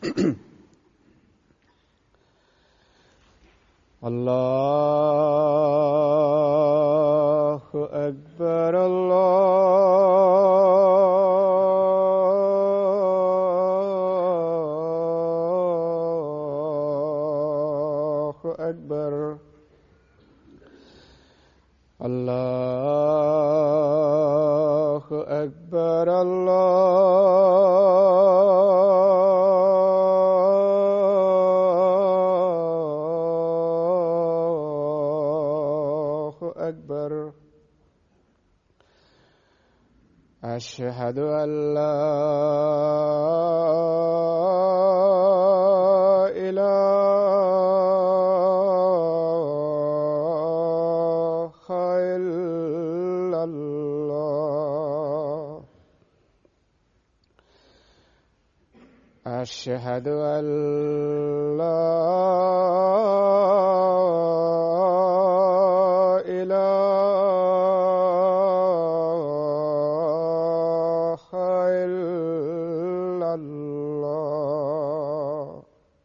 الله أكبر الله أكبر الله أكبر الله أكبر أشهد أن لا إله إلا الله أشهد أن لا إله إلا الله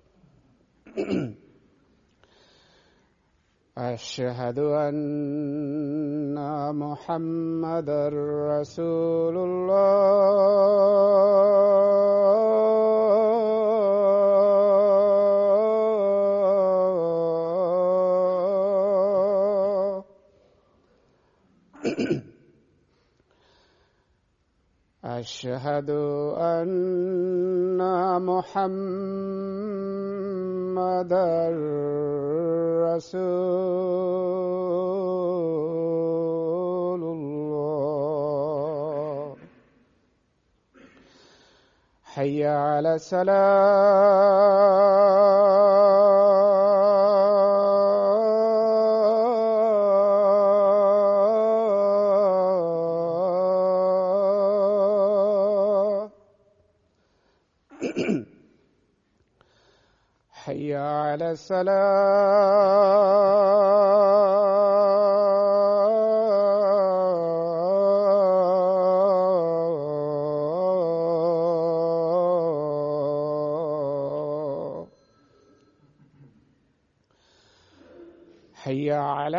أشهد أن محمدا رسول الله أشهد أن محمدا رسول الله حي على السلام حي على السلام حي على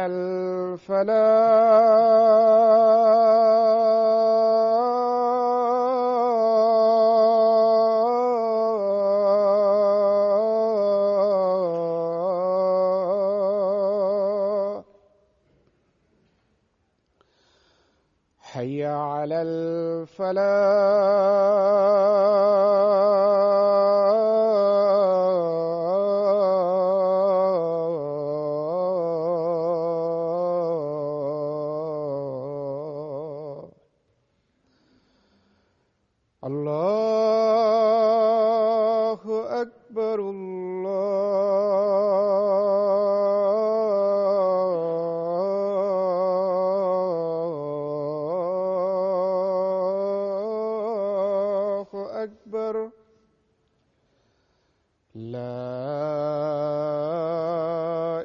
الفلاح حي على الفلاح الله أكبر الله أكبر لا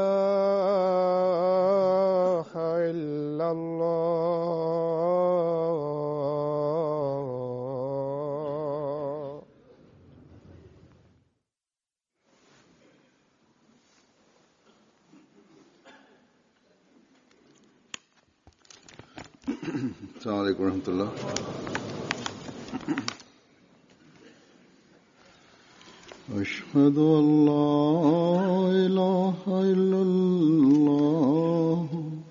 إله إلا الله السلام عليكم ورحمة الله أشهد أن لا إله إلا الله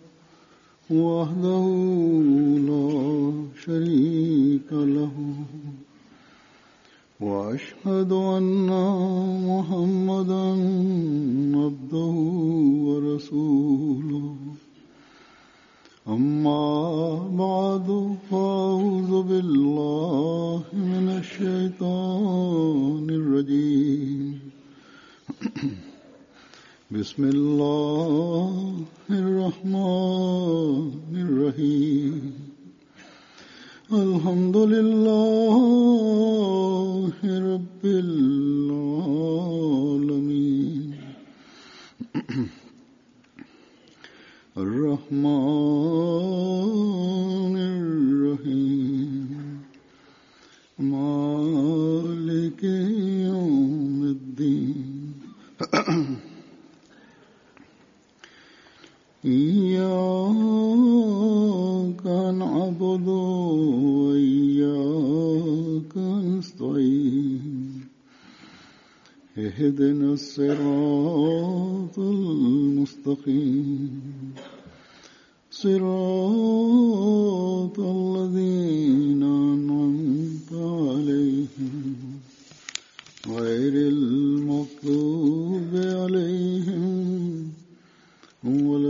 وحده لا شريك له وأشهد أن محمدا عبده ورسوله أما بعد فأعوذ بالله من الشيطان الرجيم بسم الله الرحمن الرحيم الحمد لله رب العالمين الرحمن الرحيم مالك يوم وإياك نستعين اهدنا الصراط المستقيم صراط الذين أنعمت عليهم غير المغضوب عليهم ولا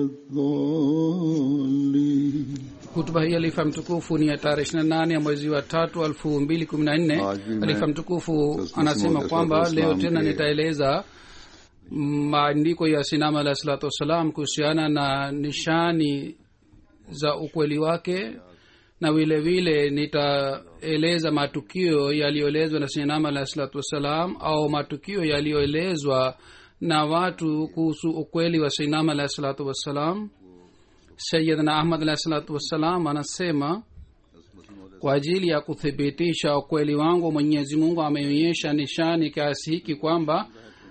الضالين hutuba hii alifa mtukufu ni ya tarehe ishiri na nane ya mwezi wa tatu elfu mbili kumi na nne Aaj bhi alifa main mtukufu taslimu anasema maud kwamba salatu leo wassalam tena ke- nitaeleza maandiko ya sinama alahi salatu wassalam kuhusiana na nishani za ukweli wake na vile vile nitaeleza matukio yaliyoelezwa na sinama alahi salatu wassalam au matukio yaliyoelezwa na watu kuhusu ukweli wa sinama alahi salatu wassalam sayidna ahmad alahi salatu wassalam anasema kwa ajili ya kuthibitisha ukweli wangu mwenyezi mungu ameonyesha nishani kiasi hiki kwamba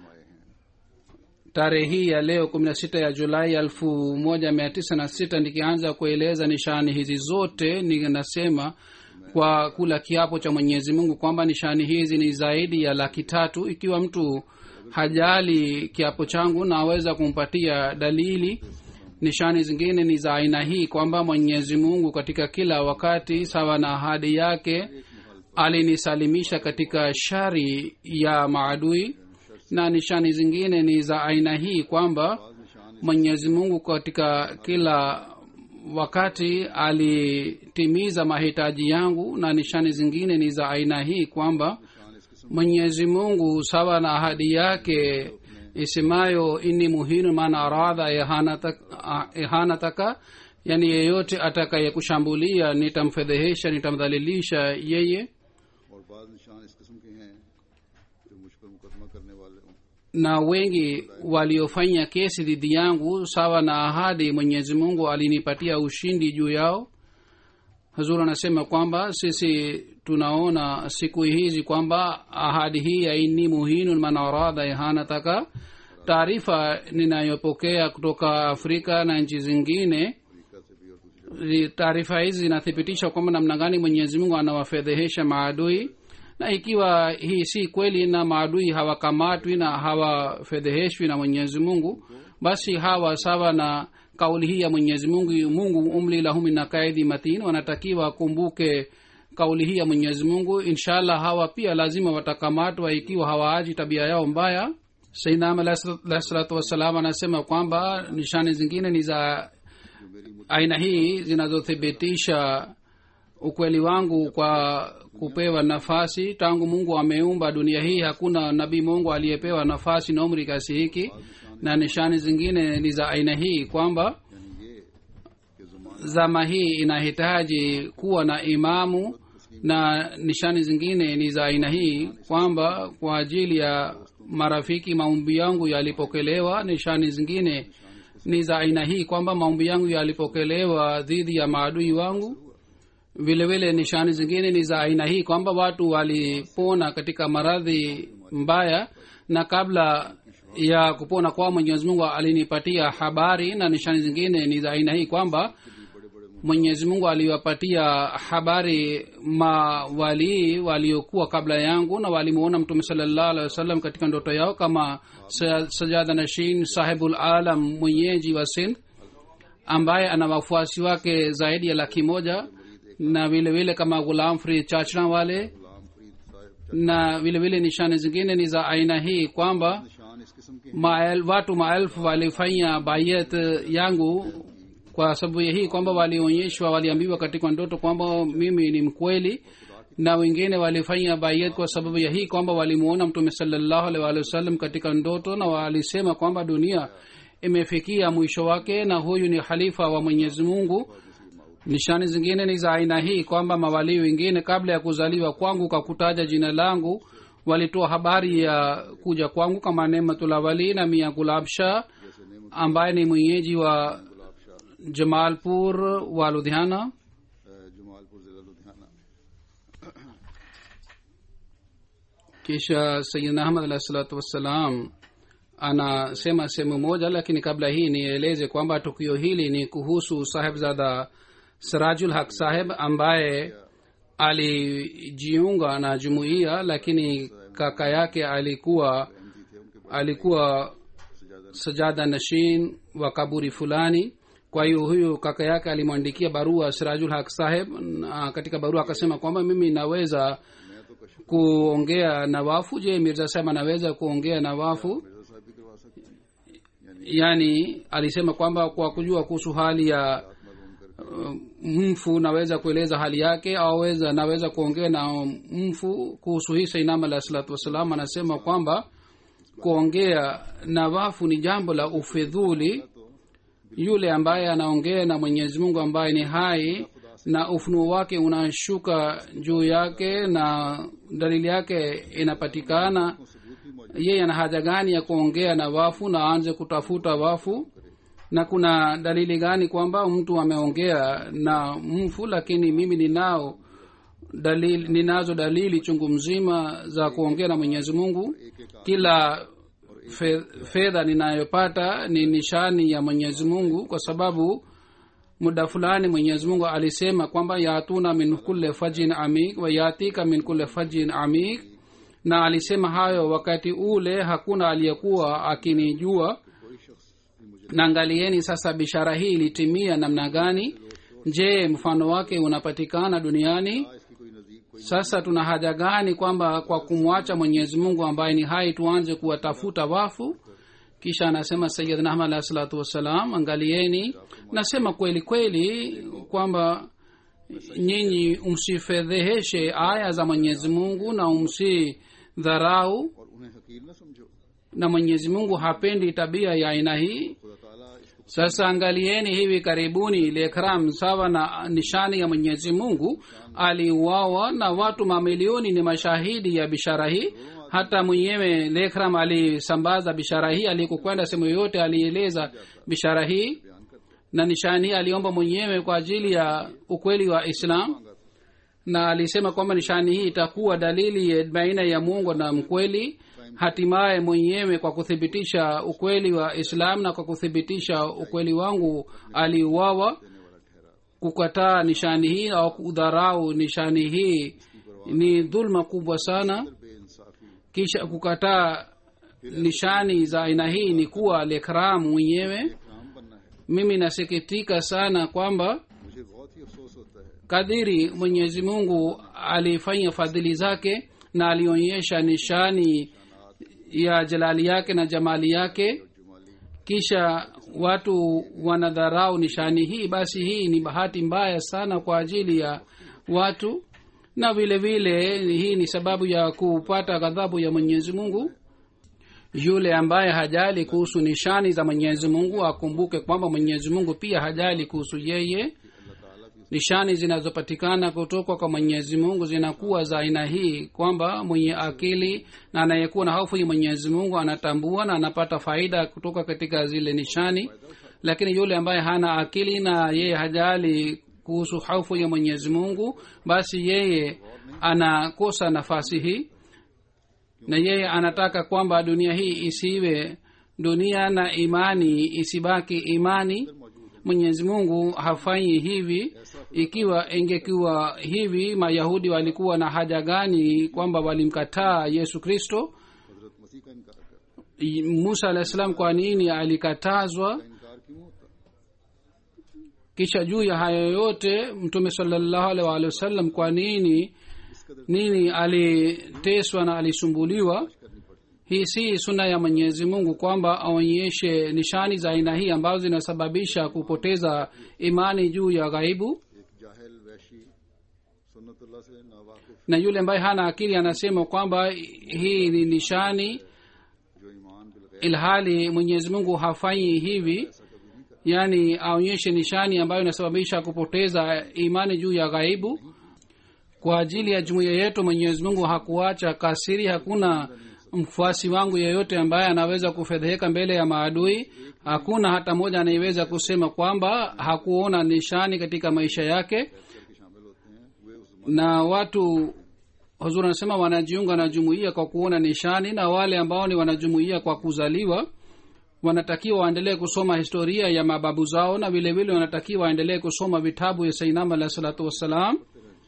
tarehe hii ya leo kumi na sita ya julai elfu moja mia tisa na sita nikianza kueleza nishani hizi zote ninasema kwa kula kiapo cha mwenyezi mungu kwamba nishani hizi ni zaidi ya laki tatu ikiwa mtu hajali kiapo changu na aweza kumpatia dalili nishani zingine ni za aina hii kwamba mwenyezi mungu katika kila wakati sawa na ahadi yake alinisalimisha katika shari ya maadui na nishani zingine ni za aina hii kwamba mwenyezi mungu katika kila wakati alitimiza mahitaji yangu na nishani zingine ni za aina hii kwamba mwenyezi mungu sawa na ahadi yake isemayo inni muhinu man aradha ihanataka, ihanataka yani yeyote atakayekushambulia nitamfedhehesha nitamdhalilisha yeye और बाद निशान इस किस्म के हैं जो मुझ पर मुकदमा करने वाले हों na wengi waliofanya kesi dhidi yangu sawa na ahadi mwenyezi mungu alinipatia ushindi juu yao hazur anasema kwamba sisi tunaona siku hizi kwamba ahadi hii ya inni muhinun man aradha ihanataka taarifa ninayopokea kutoka afrika na nchi zingine zi- taarifa hizi zinathibitisha kwamba namna gani mwenyezi mungu anawafedhehesha maadui na ikiwa hii si kweli na maadui hawakamatwi na hawafedheheshwi na mwenyezi mungu basi hawa sawa na kauli hii ya mwenyezi mungu mungu umli lahum min kaidi matin wanatakiwa kumbuke kauli hii ya mwenyezi mungu inshallah hawa pia lazima watakamatwa ikiwa hawaaji tabia yao mbaya sainam alahi salatu wassalam anasema kwamba nishani zingine ni za aina hii zinazothibitisha ukweli wangu kwa kupewa nafasi tangu mungu ameumba dunia hii hakuna nabii mungu aliyepewa nafasi na umri kiasi hiki na nishani zingine ni za aina hii kwamba zama hii inahitaji kuwa na imamu na nishani zingine ni za aina hii kwamba kwa ajili ya marafiki maombi yangu yalipokelewa nishani zingine ni za aina hii kwamba maombi yangu yalipokelewa dhidi ya maadui wangu vile vile nishani zingine ni za aina hii kwamba watu walipona katika maradhi mbaya na kabla ya kupona kwao mwenyezi mungu alinipatia habari na nishani zingine ni za aina hii kwamba mwenyezi mungu aliwapatia habari mawalii waliokuwa kabla yangu na walimuona mtume salallahu alehi wasallam katika ndoto yao kama Sa- sajada nashin sahibul alam mwenyeji wa sindh ambaye ana wafuasi wake zaidi ya laki moja na vile vile kama gulam fri chachna wale na vile vile nishani zingine ni za aina hii kwamba निशान इस किस्म के mael, watu maelfu walifanya bayet yangu kwa sababu ya hii kwamba walionyeshwa waliambiwa katika ndoto kwamba mimi ni mkweli na wengine walifanya bayet kwa sababu ya hii kwamba walimuona mtume salallahu alaihi waalihi wasallam katika ndoto na walisema kwamba dunia imefikia mwisho wake na huyu ni khalifa wa mwenyezi mungu nishani zingine ni za aina hii kwamba mawalii wengine kabla ya kuzaliwa kwangu kwa kutaja jina langu walitoa habari ya kuja kwangu kama nematullah wali na mia gulab shah ambaye ni mwenyeji wa jamalpur wa ludhiana Jamalpur जिला Ludhiana kisha sayidna ahmad alahi salatu wassalam anasema sehemu moja lakini kabla hii nieleze kwamba tukio hili ni kuhusu sahebzada sirajul haq saheb ambaye alijiunga na jumuiya lakini kaka yake alikuwa alikuwa sajada nashin wa kaburi fulani kwa hiyo huyu kaka yake alimwandikia barua sirajul haq saheb na katika barua akasema kwamba mimi naweza kuongea na wafu je mirza saheb anaweza kuongea na wafu Mirza साहब भी करवा सकते हैं yani alisema kwamba kwa kujua kuhusu hali ya मालूम करके uh, mfu naweza kueleza hali yake au weza naweza kuongea na mfu kuhusu hii sainam alah salatu wassalam anasema kwamba kuongea na wafu ni jambo la ufidhuli yule ambaye anaongea na mwenyezi mungu ambaye ni hai na ufunuo wake unashuka juu yake na dalili yake inapatikana yeye ana haja gani ya kuongea na wafu na aanze kutafuta wafu na kuna dalili gani kwamba mtu ameongea na mfu lakini mimi ninao dalili ninazo dalili chungu mzima za kuongea na mwenyezi mungu kila fe, fedha ninayopata ni nishani ya mwenyezi mungu kwa sababu muda fulani mwenyezi mungu alisema kwamba yatuna min kulle fajin amik wa yatika min kulle fajin amik na alisema hayo wakati ule hakuna aliyekuwa akinijua na angalieni sasa bishara hii ilitimia namna gani je mfano wake unapatikana duniani इसकी कोई नजदीक कोई sasa tuna haja gani kwamba kwa kumwacha mwenyezi mungu ambaye ni hai tuanze kuwatafuta wafu kisha anasema sayidna ahmad alahi salatu wassalam angalieni nasema kweli kweli kwamba nyinyi msifedheheshe aya za mwenyezi mungu na msidharau और उन्हें हकीर न समझो na mwenyezi mungu hapendi tabia ya aina hii खुदा ताला इसको sasa angalieni hivi karibuni lekram sawa na nishani ya mwenyezi mungu aliuawa na watu mamilioni ni mashahidi ya bishara hii hata mwenyewe lekram alisambaza bishara hii alikokwenda sehemu yoyote alieleza bishara hii बयान करते na nishani hii aliomba mwenyewe kwa ajili ya ukweli wa islam na alisema kwamba nishani hii itakuwa dalili ya baina ya mungu na mkweli hatimaye mwenyewe kwa kuthibitisha ukweli wa islam na kwa kuthibitisha ukweli wangu aliuawa kukataa nishani hii au kudharau nishani hii ni dhulma kubwa sana बेइंसाफी kisha kukataa nishani za aina hii ni kuwa lekram mwenyewe इकराम बनना है mimi nasikitika sana kwamba मुझे बहुत ही अफसोस होता है kadiri mwenyezi mungu alifanya fadhili zake na alionyesha nishani ya jalali yake na jamali yake जुमाली kisha watu wanadharau nishani hii basi hii ni bahati mbaya sana kwa ajili ya watu na vile vile hii ni sababu ya kupata ghadhabu ya mwenyezi mungu yule ambaye hajali kuhusu nishani za mwenyezi mungu akumbuke kwamba mwenyezi mungu pia hajali kuhusu yeye nishani zinazopatikana kutoka kwa mwenyezi mungu zinakuwa za aina hii kwamba mwenye akili na anayekuwa na hofu ya mwenyezi mungu anatambua na anapata faida kutoka katika zile nishani lakini yule ambaye hana akili na yeye hajali kuhusu hofu ya mwenyezi mungu basi yeye anakosa nafasi hii na yeye anataka kwamba dunia hii isiwe dunia na imani isibaki imani mwenyezi mungu hafanyi hivi ikiwa ingekuwa hivi mayahudi walikuwa na haja gani kwamba walimkataa yesu kristo हजरत मसीह का इनकार कर I- musa alah salam kwa nini alikatazwa इनकार क्यों होता kisha juu ya hayo yote mtume salallahu alaihi waalihi wasallam kwa nini nini aliteswa na alisumbuliwa करनी पड़ती hii si suna ya mwenyezi mungu kwamba aonyeshe nishani za aina hii ambazo zinasababisha kupoteza imani juu ya ghaibu एक जाहिल वैशी सुन्नतुल्लाह से नावाकिफ na yule ambaye hana akili anasema kwamba hii ni nishani जो ईमान बिल ilhali mwenyezi mungu hafanyi hivi yaani aonyeshe nishani ambayo inasababisha kupoteza imani juu ya ghaibu kwa ajili ya jumuiya yetu mwenyezi mungu hakuacha kasiri hakuna mfuasi wangu yeyote ambaye anaweza kufedheheka mbele ya maadui hakuna hata mmoja anayeweza kusema kwamba hakuona nishani katika maisha yake के शामिल होते हैं वे उस na watu huzuri anasema wanajiunga na jumuiya kwa kuona nishani na wale ambao ni wanajumuiya kwa kuzaliwa wanatakiwa waendelee kusoma historia ya mababu zao na vile vile wanatakiwa waendelee kusoma vitabu ya sainam alahi salatu wassalam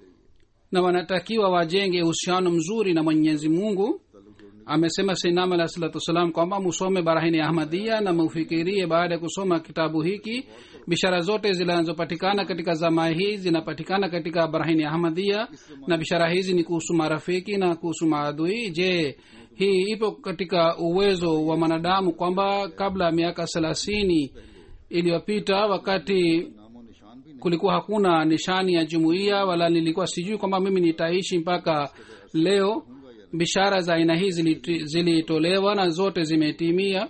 na wanatakiwa wajenge uhusiano mzuri na mwenyezi mungu amesema sainam alahi salatu wassalam kwamba musome barahini ya ahmadia na mufikirie baada ya kusoma kitabu hiki bishara zote zinazopatikana katika zama hii zinapatikana katika barahini ya ahmadia na bishara hizi ni kuhusu marafiki na kuhusu maadui je hii ipo katika uwezo wa mwanadamu kwamba kabla ya miaka thelathini iliyopita wakati नामो निशान भी नहीं kulikuwa hakuna nishani ya jumuiya wala nilikuwa sijui kwamba mimi nitaishi mpaka leo bishara za aina hii ziliti- zilitolewa na zote zimetimia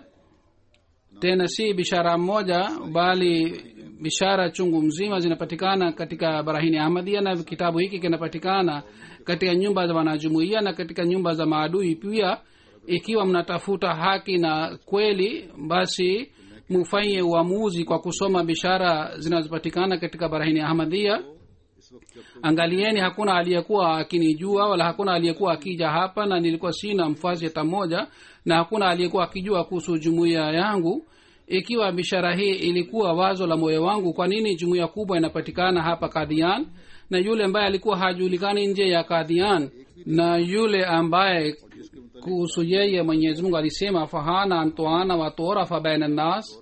tena si bishara moja bali bishara chungu mzima zinapatikana katika barahini ahmadia na kitabu hiki kinapatikana katika nyumba za wanajumuiya na katika nyumba za maadui pia ikiwa mnatafuta haki na kweli basi mufanye uamuzi kwa kusoma bishara zinazopatikana katika barahini ahmadia इस वक्त जब angalieni hakuna aliyekuwa akinijua wala hakuna aliyekuwa akija hapa na nilikuwa sina mfasi hata mmoja na hakuna aliyekuwa akijua kuhusu jumuiya yangu ikiwa bishara hii ilikuwa wazo la moyo wangu kwa nini jumuiya kubwa inapatikana hapa kadhian na yule ambaye alikuwa hajulikani nje ya kadhian na yule ambaye kuhusu yeye mwenyezi mungu alisema fahana antoana watorafa baina nnas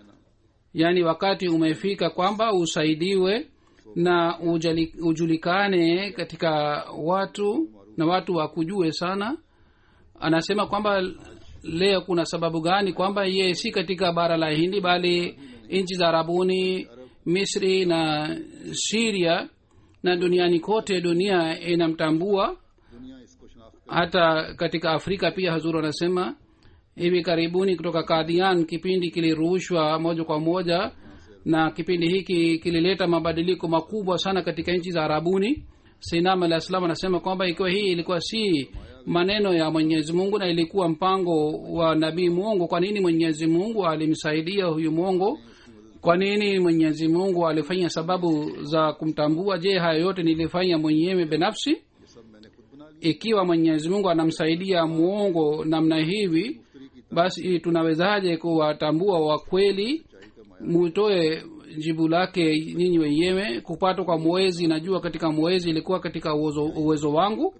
yaani wakati umefika kwamba usaidiwe na ujali, ujulikane katika watu na watu wakujue sana anasema kwamba leo kuna sababu gani kwamba ye si katika bara la hindi bali nchi za arabuni misri na siria na duniani kote dunia inamtambua दुनिया इसको शनाख्त hata katika afrika pia hazuru anasema hivi karibuni kutoka kadhian kipindi kilirushwa moja kwa moja na kipindi hiki kilileta mabadiliko makubwa sana katika nchi za arabuni sinam alah salam anasema kwamba ikiwa hii ilikuwa si maneno ya mwenyezi mungu na ilikuwa mpango wa nabii mungu kwa nini mwenyezi mungu alimsaidia huyu mwongo kwa nini mwenyezi mungu alifanya sababu za kumtambua je haya yote nilifanya mwenyewe binafsi ये सब मैंने खुद बना लिया ikiwa mwenyezi mungu anamsaidia mwongo namna hivi basi tunawezaje kuwatambua wakweli mutoe jibu lake nyinyi wenyewe kupatwa kwa mwezi najua katika mwezi ilikuwa katika uwezo, uwezo wangu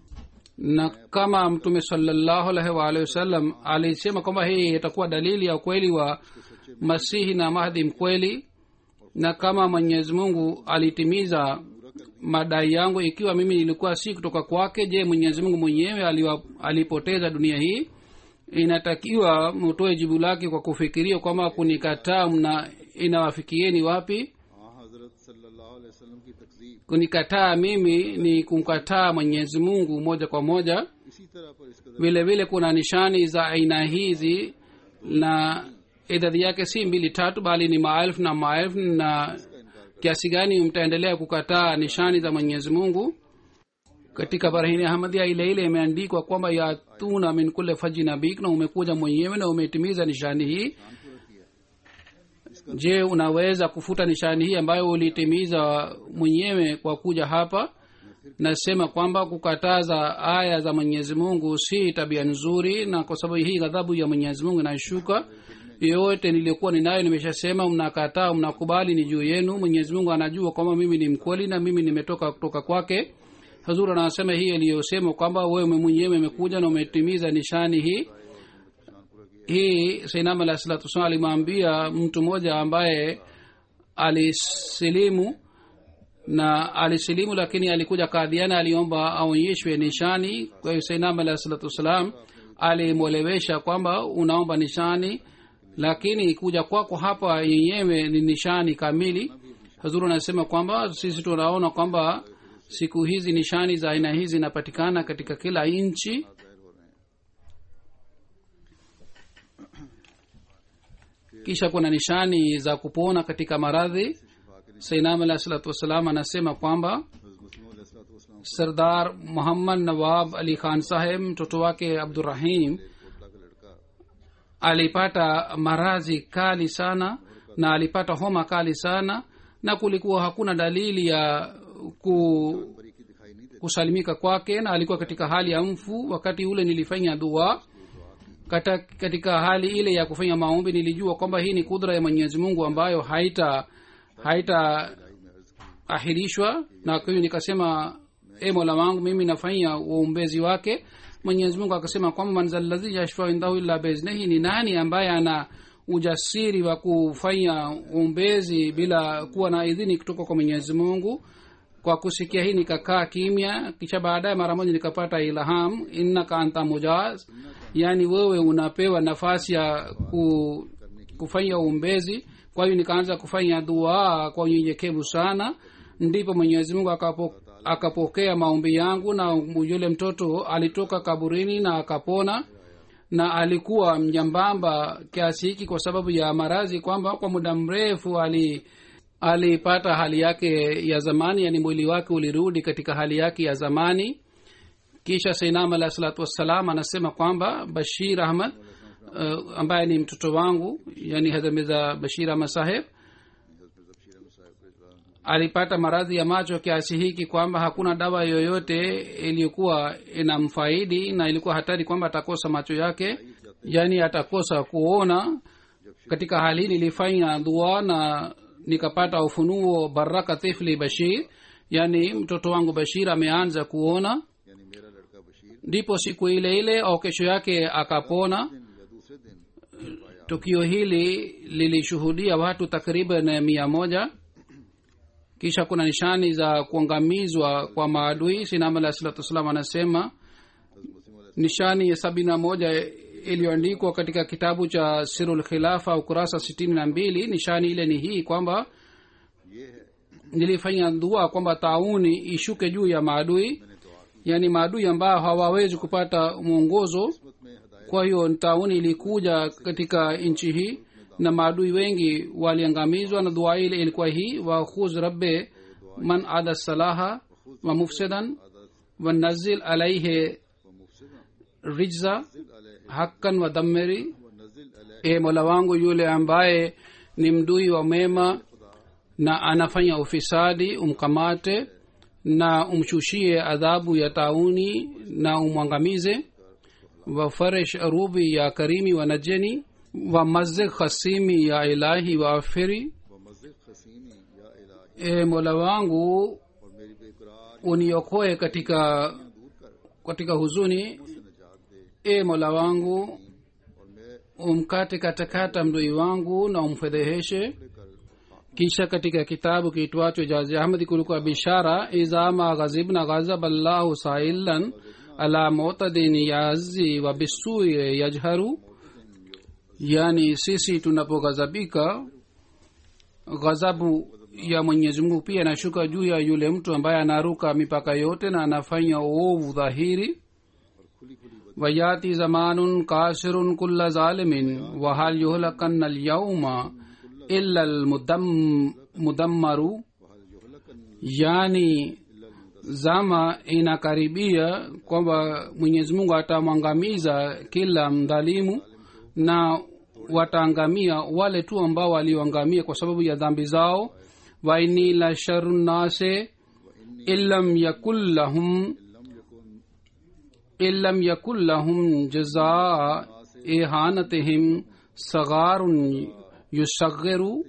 na kama mtume salallahu alaihi waalihi wasallam alisema kwamba hii itakuwa dalili ya ukweli wa masihi na mahdi mkweli na kama mwenyezi mungu alitimiza madai yangu ikiwa mimi nilikuwa si kutoka kwake je mwenyezi mungu mwenyewe aliwa, alipoteza dunia hii inatakiwa mutoe jibu lake kwa kufikiria kwamba kunikataa mna inawafikieni wapi हाँ हजरत सल्लल्लाहु अलैहि वसल्लम की तकजीब kunikataa mimi ni kumkataa mwenyezi mungu moja kwa moja इसी तरह पर इस कदर vile vile kuna nishani za aina hizi na idadi yake si mbili tatu bali ni maelfu na maelfu na kiasi gani mtaendelea kukataa nishani za mwenyezi mungu katika barahini ahmadia ile ile imeandikwa kwamba yatuna min kule faji nabik na umekuja mwenyewe na umetimiza nishani hii je unaweza kufuta nishani hii ambayo ulitimiza mwenyewe kwa kuja hapa nasema kwamba kukataza aya za mwenyezi mungu si tabia nzuri na kwa sababu hii ghadhabu ya mwenyezi mungu inashuka yoyote niliyokuwa ninayo nimeshasema mnakataa mnakubali ni juu yenu mwenyezi mungu anajua kwamba mimi ni mkweli na mimi nimetoka kutoka kwake hazur anasema hii aliyosema kwamba wewe mwenyewe umekuja na umetimiza nishani hii hii sainam alah salatu wasalam alimwambia mtu mmoja ambaye alisilimu na alisilimu lakini alikuja kadhiana aliomba aonyeshwe nishani kwa hiyo sainam alah salatu wassalam alimwelewesha kwamba unaomba nishani lakini kuja kwako hapa yenyewe ni nishani kamili hazuru anasema kwamba sisi tunaona kwamba siku hizi nishani za aina hizi zinapatikana katika kila nchi kisha kuna nishani za kupona katika maradhi sainam alah salatu wassalam anasema kwamba sardar muhammad nawab ali khan saheb mtoto wake abdurahim alipata maradhi kali sana na alipata homa kali sana na kulikuwa hakuna dalili ya ku, kusalimika kwake na alikuwa katika hali ya mfu wakati ule nilifanya dua Kata, katika hali ile ya kufanya maombi nilijua kwamba hii ni kudra ya mwenyezi mungu ambayo haita haita ahirishwa na kwa hiyo nikasema e mola wangu mimi nafanya uombezi wake mwenyezi mungu akasema kwamba manzaladhi yashfau indahu illa beiznehi ni nani ambaye ana ujasiri wa kufanya uombezi bila kuwa na idhini kutoka kwa mwenyezi mungu kwa kusikia hii nikakaa kimya kisha baadaye mara moja nikapata ilham innaka anta mujaz yaani wewe unapewa nafasi ya ku, kufanya uombezi kwa hiyo nikaanza kufanya dua kwa unyenyekevu sana ndipo mwenyezi mungu akapo, akapokea maombi yangu na yule mtoto alitoka kaburini na akapona na alikuwa mjambamba kiasi hiki kwa sababu ya maradhi kwamba kwa muda mrefu ali alipata hali yake ya zamani yani mwili wake ulirudi katika hali yake ya zamani kisha sainam alah salatu wassalam anasema kwamba bashir ahmad uh, ambaye ni mtoto wangu yani hazamiza bashir ahmad saheb alipata maradhi ya macho kiasi hiki kwamba hakuna dawa yoyote iliyokuwa inamfaidi na ilikuwa hatari kwamba atakosa macho yake yaani atakosa kuona katika hali hii nilifanya dua na nikapata ufunuo baraka tifli bashir yaani mtoto wangu bashir ameanza kuona यानी मेरा लड़का Bashir ndipo siku ile ile au kesho yake akapona या दूसरे दिन tukio hili lilishuhudia watu takriban mia moja kisha kuna nishani za kuangamizwa kwa maadui sinam alah salatu wassalam anasema nishani ya sabini na moja iliyoandikwa katika kitabu cha sirul khilafa ukurasa sitini na mbili nishani ile ni hii kwamba ये है nilifanya dua kwamba tauni ishuke juu ya maadui yaani maadui ambao hawawezi kupata mwongozo किस्मत में हदायत kwa hiyo tauni ilikuja katika nchi hii na maadui wengi waliangamizwa na dua ile ilikuwa hii wakhuz rabbe man ada salaha wa mufsidan wanazil alaihe व मुफसिदा rijza अलैहि hakkan wa dammeri व नजिल अलैहि e mola wangu yule ambaye ni mdui wa mema na anafanya ufisadi umkamate na umshushie adhabu ya tauni na umwangamize wafaresh arubi ya karimi wa najeni wa mazig khasimi ya ilahi wa afiri व मस्जिद खसीमी या इलाही e mola wangu और मेरी बेकरार uniokoe katika दूर कर katika huzuni से निजात दे e mola wangu और मैं umkate katakata mdui wangu na umfedheheshe लेकर kisha katika kitabu kiitwacho jazi ahmadi kulikuwa bishara izama ghazibna ghazab allahu sailan ala mutadin yazi wa bisui yajharu yani sisi tunapoghazabika ghadhabu ya mwenyezi mungu pia inashuka juu ya yule mtu ambaye anaruka mipaka yote na anafanya uovu dhahiri wayati zamanun kasirun kulla zalimin wahal yuhlakanna alyauma illa almudam- mudammaru yani zama inakaribia kwamba mwenyezi mungu atamwangamiza kila mdhalimu na wataangamia wale tu ambao walioangamia kwa sababu ya dhambi zao waini la sharu nnase illam yakun lahum illam yakun lahum jazaa ihanatihim sagarun yusaghiru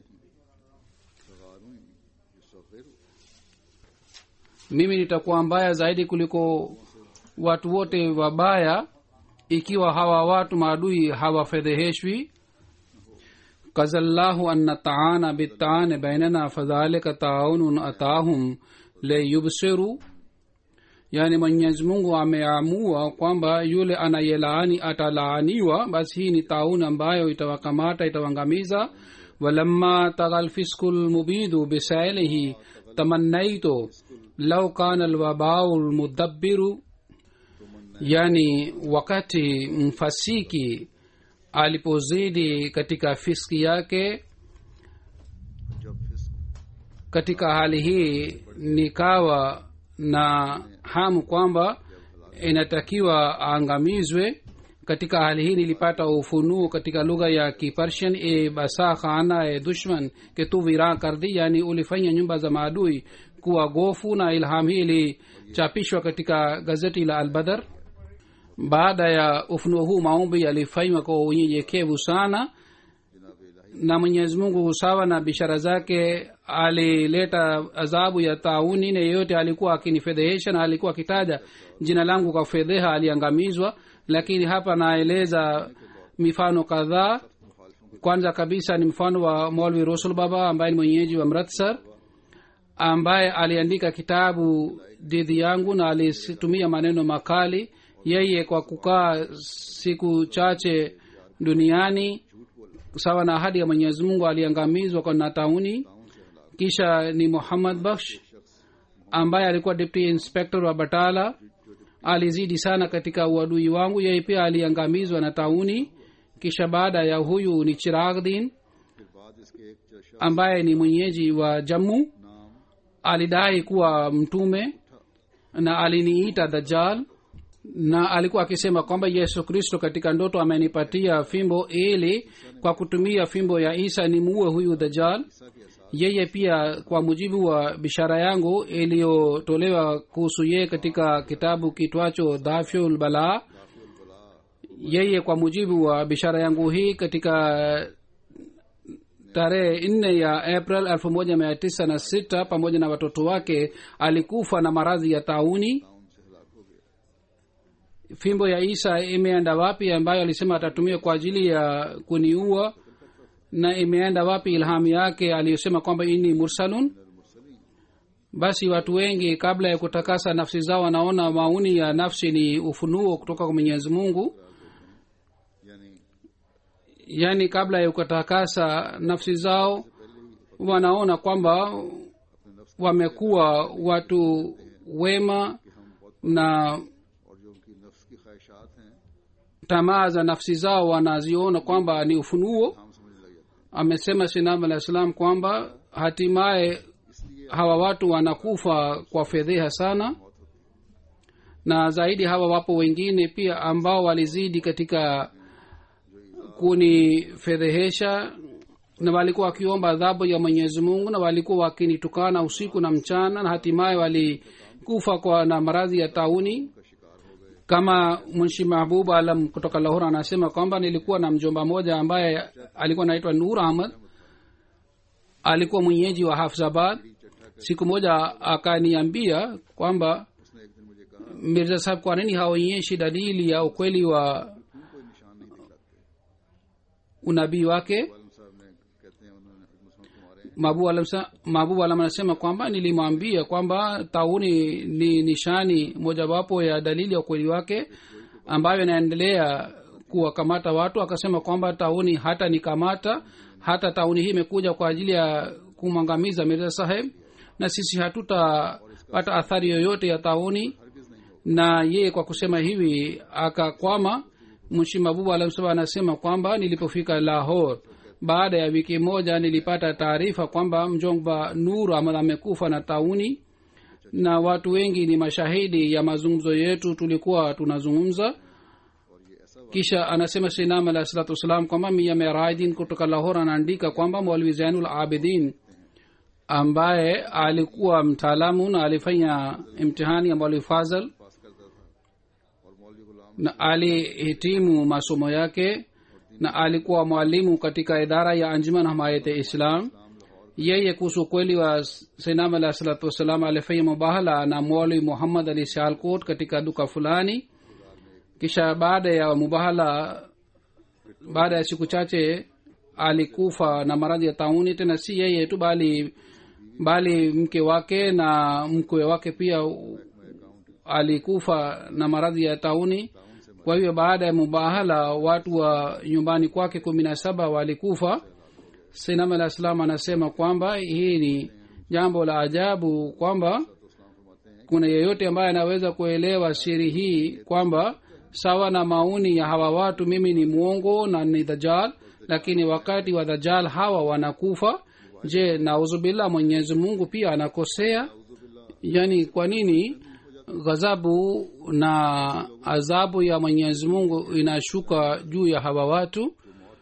mimi nitakuwa mbaya zaidi kuliko watu wote wabaya ikiwa hawa watu maadui hawafedheheshwi kazallahu an nataana bitaane bainana fadhalika taunun atahum leyubsiru yaani mwenyezi mungu ameamua kwamba yule anayelaani atalaaniwa basi hii ni taun ambayo itawakamata itawangamiza walamma taga lfisku lmubidu bisailihi tamannaitu lau kana lwabau lmudabbiru yani wakati mfasiki alipozidi katika fiski yake जब फिस्क katika hali hii nikawa na hamu kwamba inatakiwa aangamizwe katika hali hii nilipata ufunuo katika lugha ya kipersian e basa khana e dushman ke tu viran kardi yani ulifanya nyumba za maadui kuwa gofu na ilham hii ilichapishwa katika gazeti la albadar baada ya ufunuo huu maombi yalifanywa kwa unyenyekevu sana na mwenyezi mungu sawa na bishara zake alileta adhabu ya tauni na yeyote alikuwa akinifedhehesha na alikuwa akitaja jina langu kwa fedheha aliangamizwa lakini hapa naeleza mifano kadhaa kwanza kabisa ni mfano wa molvi rusul baba ambaye ni mwenyeji wa mratsar ambaye aliandika kitabu dhidi yangu na alitumia maneno makali yeye kwa kukaa siku chache duniani sawa na ahadi ya mwenyezi mungu aliangamizwa kwa natauni kisha ni muhammad baksh ambaye alikuwa deputy inspector wa batala alizidi sana katika uadui wangu yeye pia aliangamizwa na tauni kisha baada ya huyu ni chiragdin फिर बाद इसके एक शख्स ambaye ni mwenyeji wa jammu नाम alidai kuwa mtume na aliniita dajal na alikuwa akisema kwamba yesu kristo katika ndoto amenipatia fimbo ili kwa kutumia fimbo ya isa nimuue huyu dajal yeye pia kwa mujibu wa bishara yangu iliyotolewa kuhusu yeye katika kitabu kitwacho dhafyul balaa yeye kwa mujibu wa bishara yangu hii katika tarehe nne ya april elfu moja mia tisa na sita pamoja na watoto wake alikufa na maradhi ya tauni fimbo ya isa imeenda wapi ambayo alisema atatumia kwa ajili ya kuniua na imeenda wapi ilhamu yake aliyosema kwamba ini mursalun basi watu wengi kabla ya kutakasa nafsi zao wanaona mauni ya nafsi ni ufunuo kutoka kwa mwenyezi mungu यानी yaani kabla ya kutakasa nafsi zao wanaona kwamba wamekuwa watu wema na और जो उनकी नफ्स की ख्वाहिशात हैं tamaa za nafsi zao wanaziona kwamba ni ufunuo हम समझने लग जाते amesema sinam alah salam kwamba hatimaye hawa watu wanakufa kwa fedheha sana na zaidi hawa wapo wengine pia ambao walizidi katika kunifedhehesha na walikuwa wakiomba adhabu ya mwenyezi mungu na walikuwa wakinitukana usiku na mchana na hatimaye walikufa kwa na maradhi ya tauni kama munshi mahbub alam kutoka lahor anasema kwamba nilikuwa na mjomba moja ambaye alikuwa anaitwa nur ahmad alikuwa mwenyeji wa hafzabad siku moja akaniambia kwamba उसने एक दिन मुझे कहा mirza sahab kwa nini haonyeshi dalili ya ukweli wa क्यों कोई निशान नहीं दिखलाते unabii wake आलम साहब ने कहते हैं उन्होंने मुसलमान को मारे mabu alam, sa- mabu alam anasema kwamba nilimwambia kwamba tauni ni nishani mojawapo ya dalili ya ukweli wake ambayo inaendelea kuwakamata watu akasema kwamba tauni hata nikamata hata tauni hii imekuja kwa ajili ya kumwangamiza mirza saheb na sisi hatutapata athari yoyote ya tauni na yeye kwa kusema hivi akakwama mshi mabubu alamsaba anasema kwamba nilipofika lahor baada ya wiki moja nilipata taarifa kwamba mjomba nur ahmad amekufa na tauni na watu wengi ni mashahidi ya mazungumzo yetu tulikuwa tunazungumza kisha anasema sinam alah salatu wassalam kwamba mia meraidin kutoka lahor anaandika kwamba mwalwi zainul abidin ambaye alikuwa mtaalamu na alifanya imtihani ya mwalwi fazal पास करता था और मौलवी गुलाम na alihitimu masomo yake na alikuwa mwalimu katika idara ya anjuman hamayate islam yeye kuhusu ukweli wa sinam alah salatu wassalam alifanya mubahala na mwali muhammad ali sialkot katika duka fulani kisha baada ya mubahala baada ya siku chache alikufa na maradhi ya tauni tena si yeye tu bali bali mke wake na mkwe wake pia alikufa na maradhi ya tauni kwa hiyo baada ya mubahala watu wa nyumbani kwake kumi na saba walikufa sinam alah salam anasema kwamba hii ni jambo la ajabu kwamba kuna yeyote ambaye anaweza kuelewa siri hii kwamba sawa na mauni ya hawa watu mimi ni mwongo na ni dajal lakini wakati wa dajal hawa wanakufa je nauzubillah mwenyezi mungu pia anakosea yani kwa nini ghadhabu na adhabu ya mwenyezi mungu inashuka juu ya hawa watu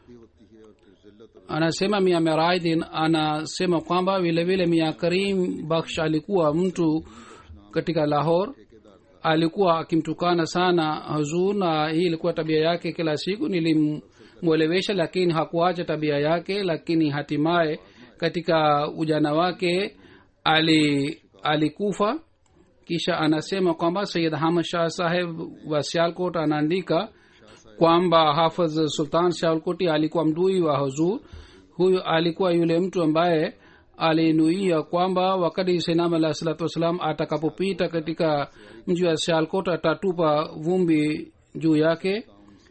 anasema mia meraidhin anasema kwamba vile vile mia karim baksh alikuwa mtu katika lahor alikuwa akimtukana sana hazur na hii ilikuwa tabia yake kila siku nilimwelewesha lakini hakuacha tabia yake lakini hatimaye katika ujana wake ali alikufa kisha anasema kwamba sayid hamad shah saheb wa sialkot anaandika kwamba hafadh sultan sialkoti alikuwa mdui wa huzur huyu alikuwa yule mtu ambaye alinuia kwamba wakati senam alah salatu wassalam atakapopita katika mji wa sialkot atatupa vumbi juu yake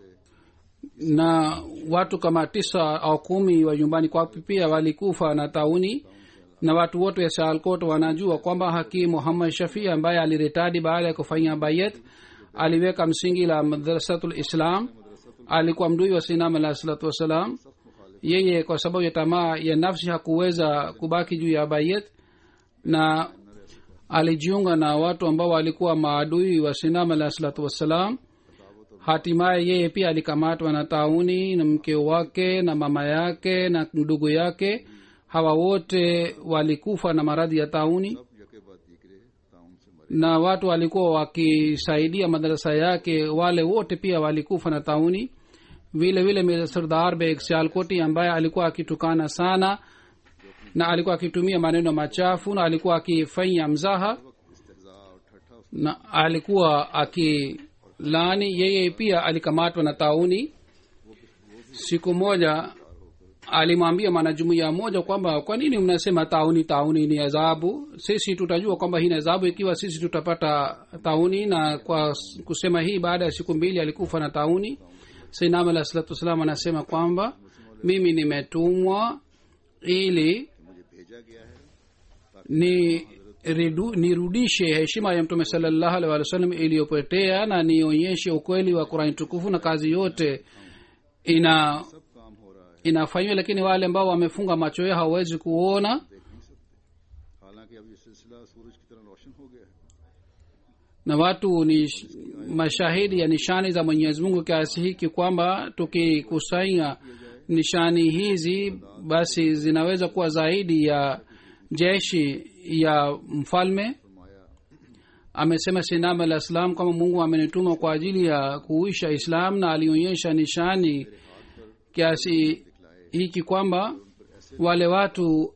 na watu kama tisa au kumi wa nyumbani kwao pia walikufa na tauni na watu wote wa sialkot wanajua kwamba hakim muhammad shafii ambaye aliritadi baada ya kufanya bayet aliweka msingi la madrasatul islam alikuwa mdui wa sinam alah salatu wassalam yeye kwa sababu ya tamaa ya nafsi hakuweza kubaki juu ya bayet na alijiunga na watu ambao walikuwa maadui wa sinam alah salatu wassalam hatimaye yeye pia alikamatwa na tauni na mke wake na mama yake na ndugu yake hawa wote walikufa na maradhi ya tauni यके बाद दीगरे ताउन से मरे na watu walikuwa wakisaidia madarasa yake wale wote pia walikufa na tauni vile vile Mirza sardar beg sialkoti ambaye alikuwa akitukana sana na alikuwa akitumia maneno machafu na alikuwa akifanya mzaha इस्तेजा और ठट्ठा उस na alikuwa akilani yeye pia alikamatwa na tauni siku moja alimwambia mwanajumuiya moja kwamba kwa nini mnasema tauni tauni ni adhabu sisi tutajua kwamba hii ni adhabu ikiwa sisi tutapata tauni na kwa s- kusema hii baada ya siku mbili alikufa na tauni sainam alah salatu wassalam anasema kwamba mimi nimetumwa ili मुझे भेजा गया है ni ridu, nirudishe heshima ya mtume salallahu alaihi wa sallam iliyopotea na nionyeshe ukweli wa qurani tukufu na kazi yote ina सब काम हो रहा है inafanywa lakini wale ambao wamefunga macho yao hawawezi kuona देख नहीं सकते हालांकि अब ये सिलसिला सूरज की तरह रोशन हो गया है na watu ni sh- mashahidi ya nishani za mwenyezi mungu kiasi hiki kwamba tukikusanya nishani hizi basi zinaweza kuwa zaidi ya jeshi ya mfalme फरमाया amesema sinam alah salam kwamba mungu amenituma kwa ajili ya kuisha islam na alionyesha nishani kiasi hiki kwamba wale watu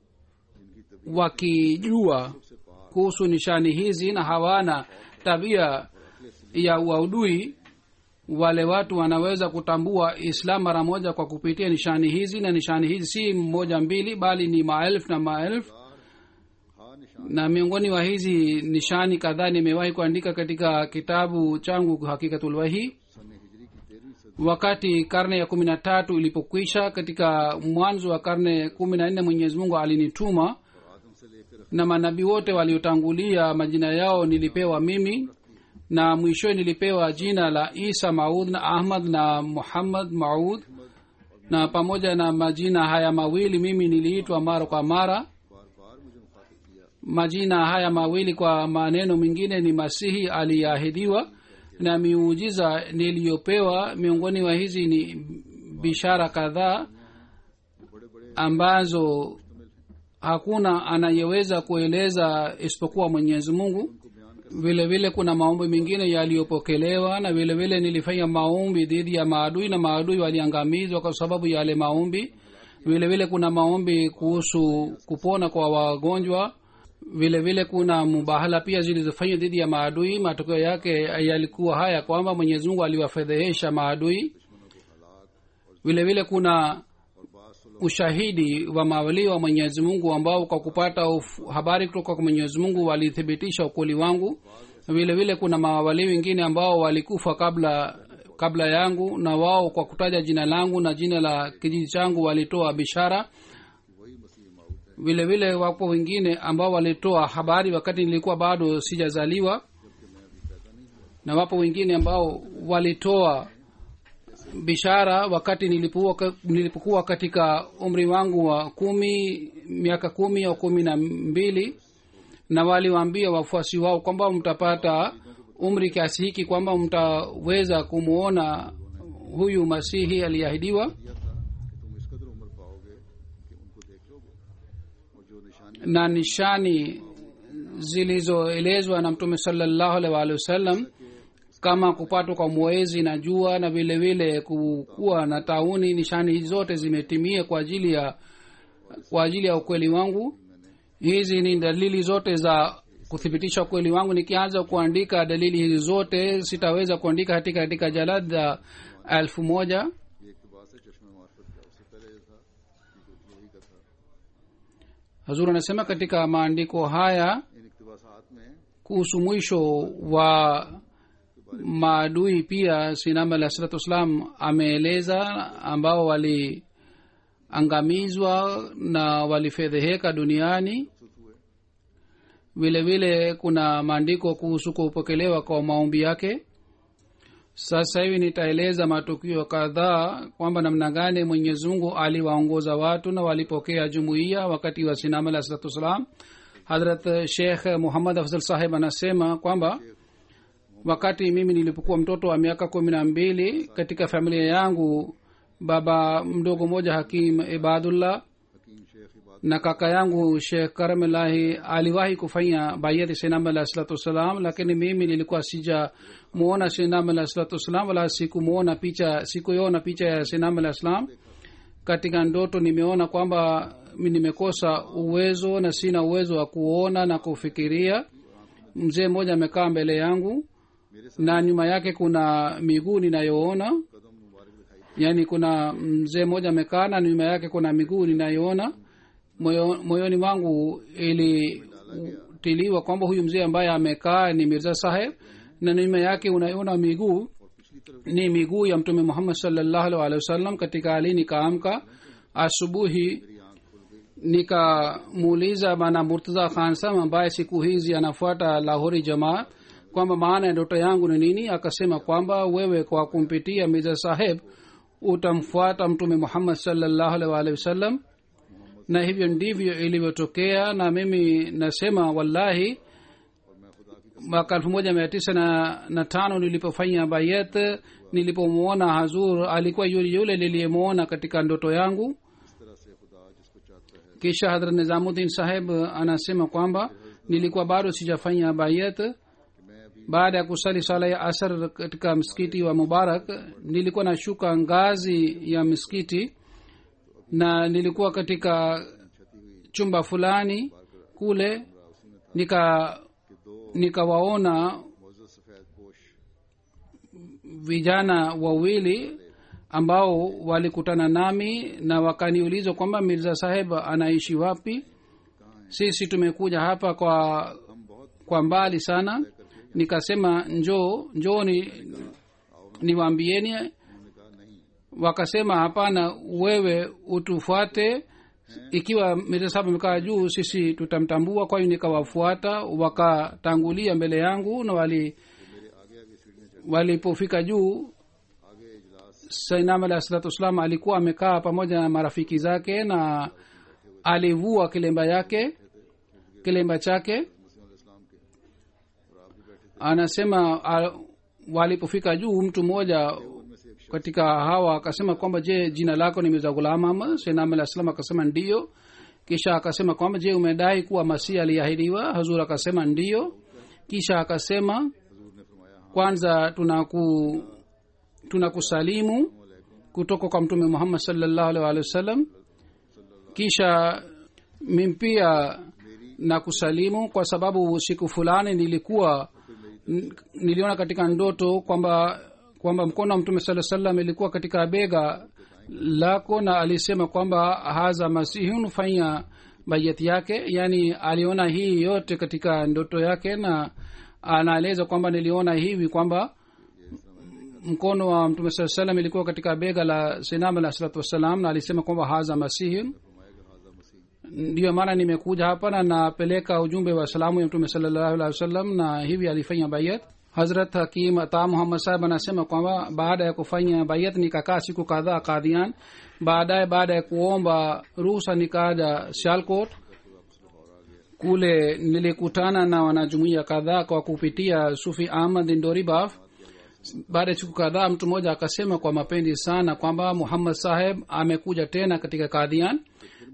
wakijua kuhusu nishani hizi na hawana tabia ya uaudui wale watu wanaweza kutambua islam mara moja kwa kupitia nishani hizi na nishani hizi si moja mbili bali ni maelfu na maelfu हाँ निशान na miongoni wa hizi nishani kadhaa nimewahi kuandika katika kitabu changu hakikatulwahi सन हिजरी की तेरहवीं सदी wakati karne ya kumi na tatu ilipokwisha katika mwanzo wa karne kumi na nne mwenyezi mungu alinituma आदम से लेकर na manabii wote waliotangulia majina yao nilipewa mimi na mwishowe nilipewa jina la isa maud na ahmad na muhammad maud na pamoja na majina haya mawili mimi niliitwa mara kwa mara बार बार मुझे मुखातिब किया majina haya mawili kwa maneno mengine ni masihi aliyeahidiwa na miujiza niliyopewa miongoni wa hizi ni bishara kadhaa ambazo hakuna anayeweza kueleza isipokuwa mwenyezi mungu vile vile kuna maombi mengine yaliyopokelewa na vile vile nilifanya maombi dhidi ya maadui na maadui waliangamizwa kwa sababu ya yale maombi vile vile kuna maombi kuhusu kupona kwa wagonjwa vile vile kuna mubahala pia zilizofanywa dhidi ya maadui matokeo yake yalikuwa haya kwamba mwenyezi mungu aliwafedhehesha maadui vile vile kuna ushahidi wa mawalii wa mwenyezi mungu ambao kwa kupata uf, habari kutoka kwa mwenyezi mungu walithibitisha ukweli wangu vile vile kuna mawalii wengine ambao walikufa kabla kabla yangu na wao kwa kutaja jina langu na jina la kijiji changu walitoa bishara vile vile wapo wengine ambao walitoa habari wakati nilikuwa bado sijazaliwa na wapo wengine ambao walitoa bishara wakati nilipokuwa, nilipokuwa katika umri wangu wa kumi miaka kumi au kumi na mbili na waliwaambia wafuasi wao kwamba mtapata umri kiasi hiki kwamba mtaweza kumwona huyu masihi aliyeahidiwa दिया था कि तुम इस कदर उम्र पाओगे कि उनको देख लोगे और जो निशानी na nishani zilizoelezwa na mtume salallahu alaihi waalihi wasallam kama kupatwa kwa mwezi na jua na vile vile kuwa na tauni nishani hizi zote zimetimia kwa ajili ya kwa ajili ya ukweli wangu hizi ni dalili zote za kuthibitisha ukweli wangu nikianza kuandika dalili hizi zote sitaweza kuandika katika katika jalada elfu moja ये इकतबास है चश्मे मार्फत का उससे पहले ये था कि कुछ यही का था hazur anasema katika maandiko haya इन इकतबासात में kuhusu mwisho wa maadui pia sinam alah salatu wassalam ameeleza ambao waliangamizwa na walifedheheka duniani vile vile kuna maandiko kuhusu kupokelewa kwa maombi yake sasa hivi nitaeleza matukio kadhaa kwamba namna gani mwenyezi mungu aliwaongoza watu na walipokea jumuiya wakati wa sinam alah salatu wassalam hadrat shekh muhammad afzal saheb anasema kwamba wakati mimi nilipokuwa mtoto wa miaka kumi na mbili katika familia yangu baba mdogo mmoja hakim ibadullah हकीम शेख इबाद na kaka yangu shekh karamlahi aliwahi kufanya bayati sinam alah salatu wassalam lakini mimi nilikuwa sijamuona sinam alah salatu wassalam wala sikumuona picha sikuiona picha ya sinam alah salam katika ndoto nimeona kwamba mi nimekosa uwezo na sina uwezo wa kuona na kufikiria mzee mmoja amekaa mbele yangu na nyuma yake kuna miguu ninayoona कदम मुबारक दिखाई yaani kuna mzee mmoja amekaa na nyuma yake kuna miguu ninayoona moyo, moyoni mwangu ilitiliwa kwamba huyu mzee ambaye amekaa ni mirza saheb na nyuma yake unaiona miguu और पिछली तरफ ni miguu ya mtume muhammad salllahu alaihi wa sallam katika hali nikaamka asubuhi मेरी आंख खुल गई nikamuuliza bana murtaza khan sam ambaye siku hizi anafuata lahori jamaa kwamba maana ya ndoto yangu ni nini akasema kwamba wewe kwa kumpitia mirza saheb utamfuata mtume muhammad salllahu alaihi waalihi wasallam na hivyo ndivyo ilivyotokea na mimi nasema wallahi और मैं खुदा की mwaka elfu moja mia tisa na, na tano nilipofanya bayet nilipomwona hazur alikuwa yule yule niliyemwona katika ndoto yangu इस तरह से खुदा जिसको चाहता है kisha hadrat nizamuddin saheb anasema kwamba nilikuwa bado sijafanya bayet कि मैं अभी baada ya kusali sala ya asar katika msikiti wa mubarak nilikuwa nashuka ngazi ya msikiti na nilikuwa katika chumba fulani kule nika कि दो nikawaona मोजत सफेद पोश vijana wawili ambao walikutana nami na wakaniuliza kwamba mirza saheb anaishi wapi sisi tumekuja hapa kwa हम बहुत kwa mbali sana nikasema njoo njoo ni niwaambieni उन्होंने कहा नहीं wakasema hapana wewe utufuate ikiwa mirza saheb amekaa juu sisi tutamtambua kwa hiyo nikawafuata wakatangulia mbele yangu na wali मेरे आगे आगे सीढ़ियाँ चढ़ walipofika juu आगे इजलास sainam alahi salatu wassalam alikuwa amekaa pamoja na marafiki zake na alivua kilemba yake kilemba chake मुस्लिम इस्लाम के और आप भी बैठे थे anasema a, walipofika juu mtu mmoja उनमें से एक katika hawa akasema kwamba je jina lako ni mirza ghulam ahmad sainam alah salam akasema ndiyo kisha akasema kwamba je umedai kuwa masihi aliahidiwa hazur akasema ndiyo kisha akasema हजूर ने फरमाया हाँ kwanza tunaku tunakusalimu kutoka kwa mtume muhammad salllahu alih walih wasallam kisha mimi pia na kusalimu kwa sababu siku fulani nilikuwa n- niliona katika ndoto kwamba kwamba mkono wa mtume saa salam ilikuwa katika bega lako na alisema kwamba haza masihun fanya bayati yake yaani aliona hii yote katika ndoto yake na anaeleza kwamba niliona hivi kwamba mkono wa mtume saa salam ilikuwa katika bega la sinam alah salatu wassalam na alisema kwamba haza masihun ndiyo maana nimekuja hapa na napeleka ujumbe wa salamu ya mtume salallahu alehi wasallam na hivi alifanya bayat hazrat hakim ata muhammad sahib anasema kwamba baada ya kufanya bayat nikakaa siku kadhaa kadhian baadaye baada ya kuomba ruhusa nikaja sialkot kule nilikutana na wanajumuia kadhaa kwa kupitia sufi ahmad ndoribaf baada ya siku kadhaa mtu mmoja akasema kwa mapendi sana kwamba muhammad saheb amekuja tena katika kadhian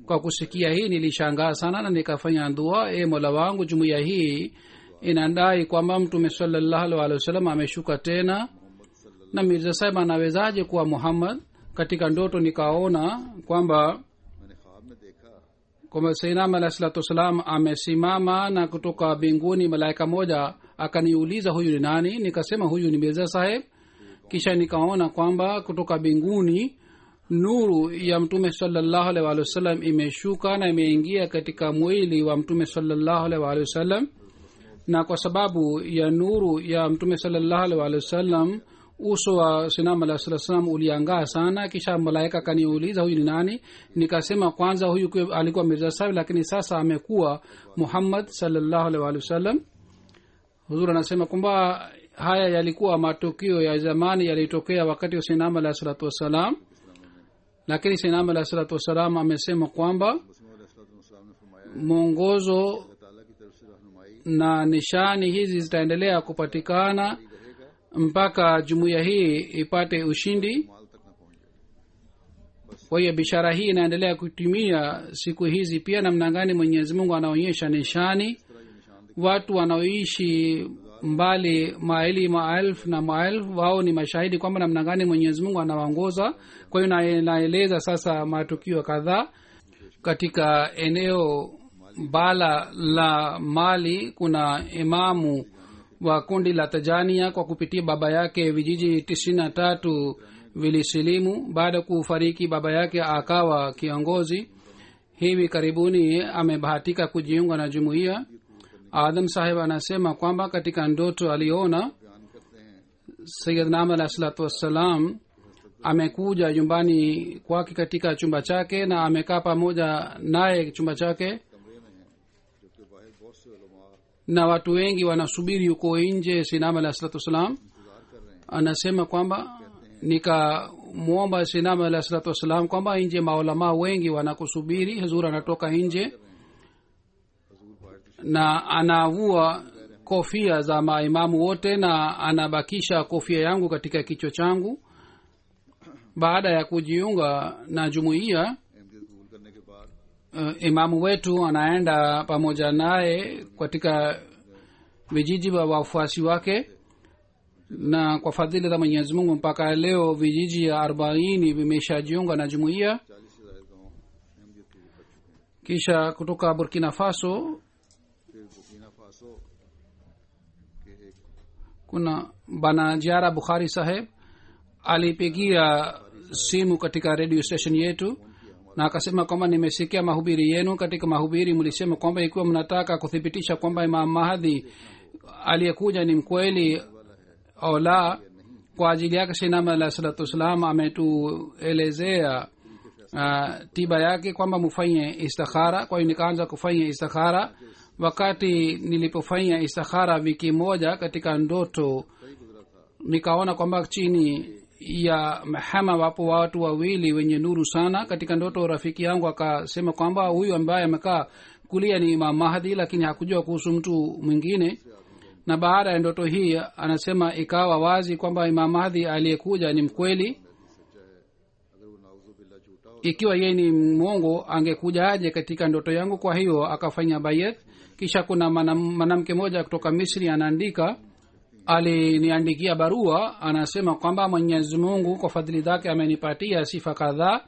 kwa kusikia hii nilishangaa sana na nikafanya dua e mola wangu jumuiya hii inadai kwamba mtume salallahu alih walih wasallam ameshuka tena na mirza sahib anawezaje kuwa muhammad katika ndoto nikaona kwamba मैंने ख्वाब में देखा kwamba sainam alahi salatu wassalam amesimama na kutoka mbinguni malaika moja akaniuliza huyu ni nani nikasema huyu ni mirza saheb kisha nikaona kwamba kutoka mbinguni nuru ya mtume salallahu alaihi waalihi wasallam imeshuka na imeingia katika mwili wa mtume salallahu alaihi waalihi wasallam na kwa sababu ya nuru ya mtume salallahu alaihi waalihi wasallam uso wa sinam alah saa salam uliangaa sana kisha malaika akaniuliza huyu ni nani nikasema kwanza huyu kwe- alikuwa mirza sahib lakini sasa amekuwa muhammad salallahu alaihi waalihi wasallam huzur anasema kwamba haya yalikuwa matukio ya zamani yalitokea wakati wa sinam alah salatu wassalam lakini sinam alah salatu wassalam amesema kwamba Wasim ने फरमाया mwongozo ताला की तरफ से रहनुमाई na nishani hizi zitaendelea kupatikana mpaka jumuiya hii ipate ushindi माल तक न पहुंच जाए kwa hiyo bishara hii inaendelea kutimia siku hizi pia namna gani mwenyezi mungu anaonyesha nishani watu wanaoishi mbali maili maelfu na maelfu wao ni mashahidi kwamba namna gani mwenyezi mungu anawaongoza kwa hiyo na- naeleza sasa matukio kadhaa katika eneo bala la mali kuna imamu wa kundi la tajania kwa kupitia baba yake vijiji tisini na tatu vilisilimu baada ya kufariki baba yake akawa kiongozi hivi karibuni amebahatika kujiunga na jumuiya adam sahib anasema kwamba katika ndoto aliona sayidnam alah salatu wassalam amekuja nyumbani kwake katika chumba chake na amekaa pamoja naye chumba chake जबकि बाहर बहुत से उलमा na watu wengi wanasubiri huko nje sinam alah salatu wassalam anasema kwamba nikamwomba sinam alah salatu wassalam kwamba nje maulamaa wengi wanakusubiri huzur anatoka nje na anavua kofia za maimamu wote na anabakisha kofia yangu katika kichwa changu baada ya kujiunga na jumuiya Ahmadiyyat कबूल करने के बाद uh, imamu wetu anaenda pamoja naye katika vijiji vya wafuasi wake na kwa fadhili za mwenyezi mungu mpaka leo vijiji ya arobaini vimeshajiunga na jumuiya चालीस से ज्यादा गाँव अहमदियत कबूल कर चुके हैं kisha kutoka burkina faso फिर बुकीना फासो के एक kuna bana jiara bukhari saheb alipigia simu katika radio station yetu na akasema kwamba nimesikia mahubiri yenu katika mahubiri mlisema kwamba ikiwa mnataka kuthibitisha kwamba imam mahadhi aliyekuja ni mkweli au la kwa ajili yake sinama alah salatu wassalam ametuelezea uh, tiba yake kwamba mufanye istikhara kwa hiyo nikaanza kufanya istikhara wakati nilipofanya istikhara wiki moja katika ndoto nikaona kwamba chini ya mahama wapo watu wawili wenye nuru sana katika ndoto rafiki yangu akasema kwamba huyu ambaye amekaa kulia ni imam mahdi lakini hakujua kuhusu mtu mwingine na baada ya ndoto hii anasema ikawa wazi kwamba imam mahdi aliyekuja ni mkweli अगर वो नाउजुबिल्ला झूठा हो ikiwa yeye ni mwongo angekuja aje katika ndoto yangu kwa hiyo akafanya bayet kisha kuna manam- mwanamke moja kutoka misri anaandika aliniandikia barua anasema kwamba mwenyezi mungu kwa fadhili zake amenipatia sifa kadhaa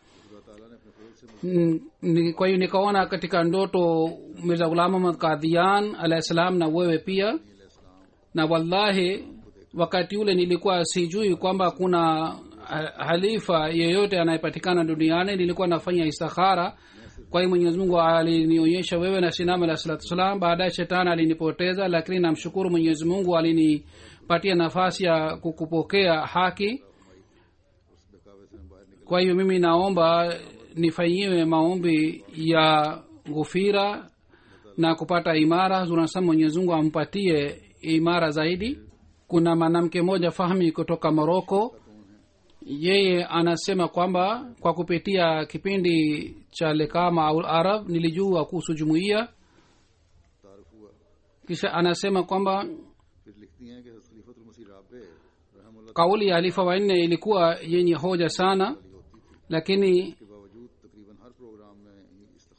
Mm, ni- kwa hiyo nikaona katika ndoto mirza ghulam ahmad kadhian alahi salam na wewe pia na wallahi wakati ule nilikuwa sijui kwamba kuna ha- halifa yeyote anayepatikana duniani nilikuwa nafanya istikhara kwa hiyo mwenyezi mungu alinionyesha wewe na sinam alah salatu wassalam baadaye shetani alinipoteza lakini namshukuru mwenyezi mungu alinipatia nafasi ya kukupokea haki kwa hiyo mimi naomba nifanyiwe maombi ya ghufira na kupata imara zunasema mwenyezi mungu ampatie imara zaidi kuna mwanamke moja fahmi kutoka moroko yeye anasema kwamba kwa kupitia kipindi cha lekama au arab nilijua kuhusu jumuiya तारफ हुआ kisha anasema kwamba फिर लिखती हैं कि खलीफतुल मसीह राबे रहमुल्लाह kauli ya halifa wanne ilikuwa yenye hoja sana lakini के बावजूद तकरीबन हर प्रोग्राम में ही इस्तिखारा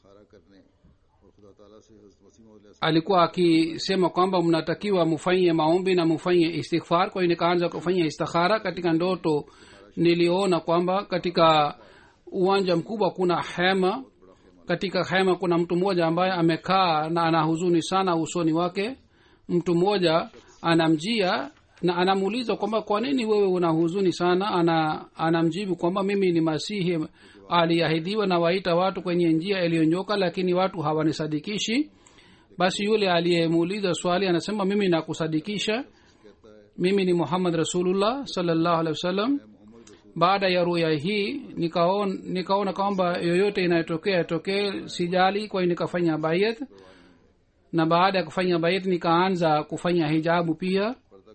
alikuwa akisema kwamba mnatakiwa mufanye maombi na mufanye istighfar kwa hiyo nikaanza kufanya istikhara katika ndoto niliona kwamba katika uwanja mkubwa kuna hema katika hema kuna mtu mmoja ambaye amekaa na ana huzuni sana usoni wake mtu mmoja anamjia na anamuuliza kwamba kwa nini wewe una huzuni sana ana anamjibu kwamba mimi ni masihi aliahidiwa na waita watu kwenye njia iliyonyoka lakini watu hawanisadikishi basi yule aliyemuuliza swali anasema mimi nakusadikisha mimi ni muhammad rasulullah salllahu alehi wasallam baada ya ruya hii nikaona, nikaona kwamba yoyote inayotokea yatokee sijali kwa hiyo nikafanya bayet na baada ya kufanya bayet nikaanza kufanya hijabu pia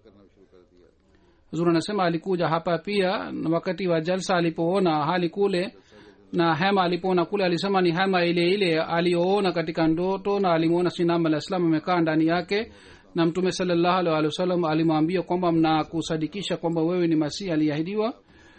zuri anasema alikuja hapa pia na wakati wa jalsa alipoona hali kule na hema alipoona kule alisema ni hema ile ile aliyoona katika ndoto na alimwona sinam alah salam amekaa ndani yake na mtume salallahu alih walih wasallam alimwambia kwamba mnakusadikisha kwamba wewe ni masihi aliahidiwa